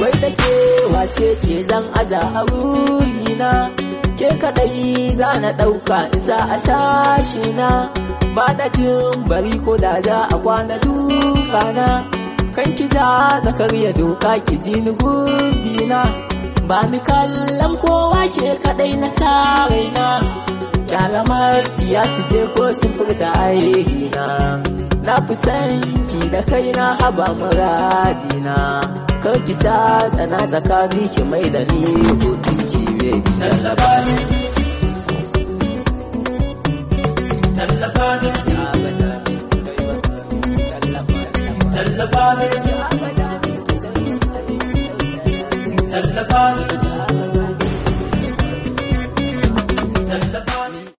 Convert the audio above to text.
wai da ke wace ce zan aza a wurina ke kadai za na ɗauka isa a sashi na ba da jin bari ko da za a kwana dukana kan ki za na karya doka ki ji ni gurbina ba ni kallon kowa ke kadai na sa raina kyalamar ya su je ko sun furta aihina na fi san ki da kaina haba muradina kar ki sa tsana tsakani ki mai da ni hutun ki baby Tallaba ni. Tallaba ni. Tallaba ni. Tallaba ni.